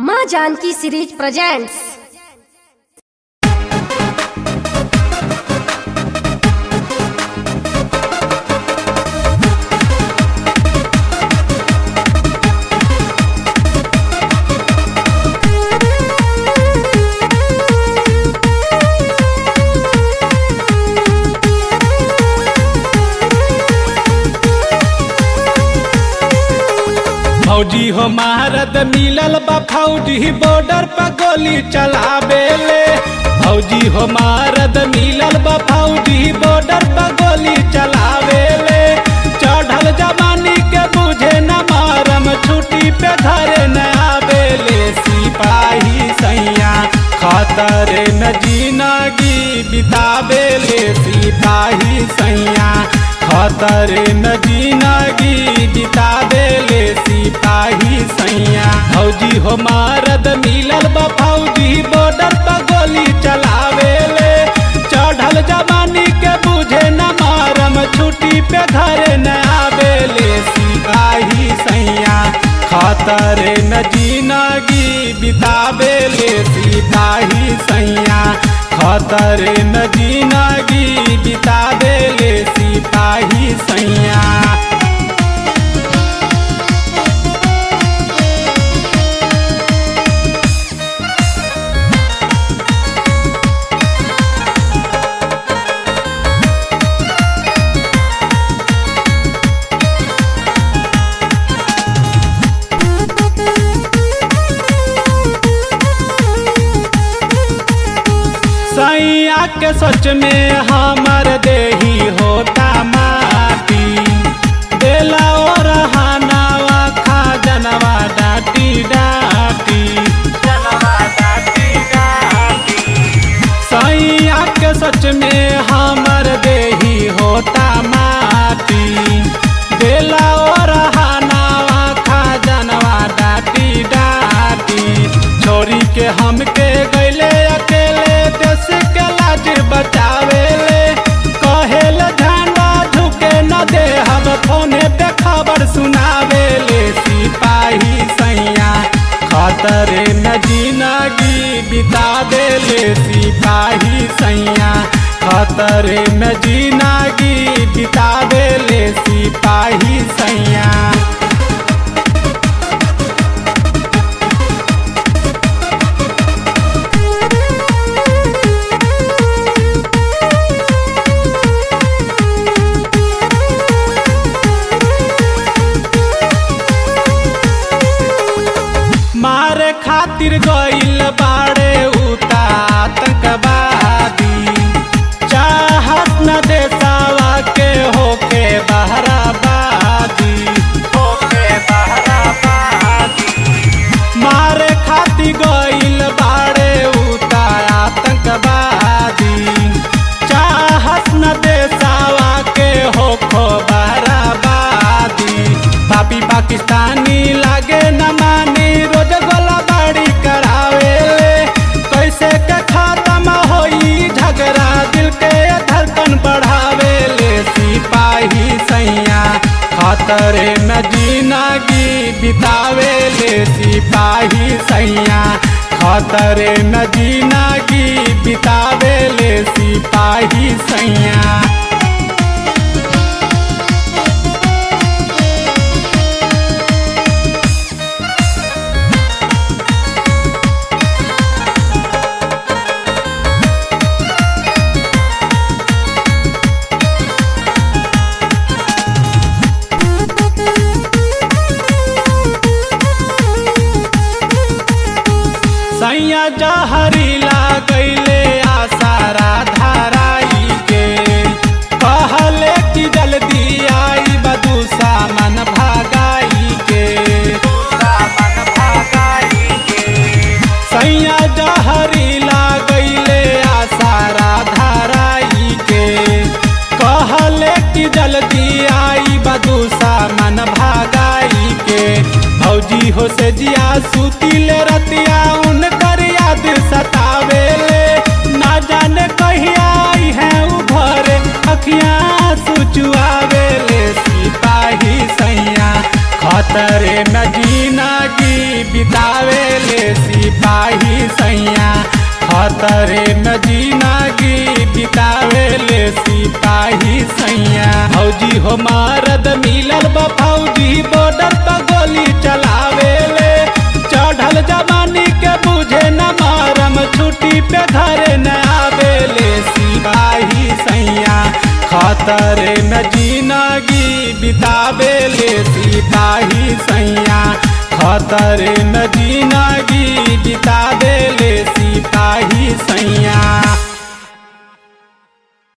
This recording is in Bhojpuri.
माँ जानकी सीरीज प्रेजेंट्स फौजी हो महारत मिलल बा फौजी बॉर्डर पर गोली चलावेले फौजी हो महारत मिलल बा फौजी बॉर्डर पर गोली चलावेले चढ़ल जवानी के बुझे न मारम छुट्टी पे घरे न आवेले सिपाही सैया खतरे न जिंदगी बितावेले सिपाही सैया खतरे न जिंदगी बितावेले सिपाही सैया फौजी हो मारद मिलल बा फौजी बॉर्डर पर गोली चलावेले चढ़ल जवानी के बुझे न मारम छुट्टी पे घरे न आवेले सिपाही सैया खतरे न जिंदगी बितावेले सिपाही सैया खतरे न जिंदगी बितावेले सिपाही सैया सैया के सच में हमर देही होता माटी बेला और हानावा खा जनवा डाटी डाटी जनवा डाटी डाटी सैया के सच में हमर देही होता माटी बेला और हानावा खा जनवा डाटी डाटी छोरी के हमके गैले अकेले देश के लाज बचावेले कहेल झंडा झुके न दे हम फोने पे खबर सुनावेले सिपाही सैया खतरे न जिंदगी बिता देले सिपाही सैया खतरे में जिंदगी बिता देले सिपाही सैया मारे खातिर गइल बाड़े उता आतंकवादी चाहत न देसावा के होके बहराबादी होके बहराबादी मारे खातिर गइल बाड़े उता आतंकवादी चाहत न देसावा के होखो बहराबादी पापी पाकिस्तानी लागे न मानी रोज गोला बाड़ी करावेले कैसे के खत्म होई झगड़ा दिल के धड़कन बढ़ावेले सिपाही सैया खतरे में जिंदगी बितावेले सिपाही सैया खतरे में जिंदगी बितावेले सिपाही सैया सैया जहरीला गैले आसारा धाराई के कहले कि जल्दी आई बदू सामन भागाई के सामन भागाई के सैया जहरीला गैले आसारा धाराई के कहले कि जल्दी आई बदू सामन भागाई के भौजी हो से जिया सुतिले रतिया उनकर याद सतावेले ना जाने कहिया आई है उभरे अखियाँ सुचुआवेले सिपाही सैया खतरे में जीना जिंदगी बितावे ले सिपाही सैया खतरे में जिंदगी बितावे ले सिपाही सैया फौजी हो मारद मिलल बा फौजी बॉर्डर पर गोली चलावे ले चढ़ल जवानी के बुझे न मारम छुट्टी पे घरे न आवे ले सिपाही सैया खतरे में जिंदगी बितावे ले सिपाही सैया खतरे में जी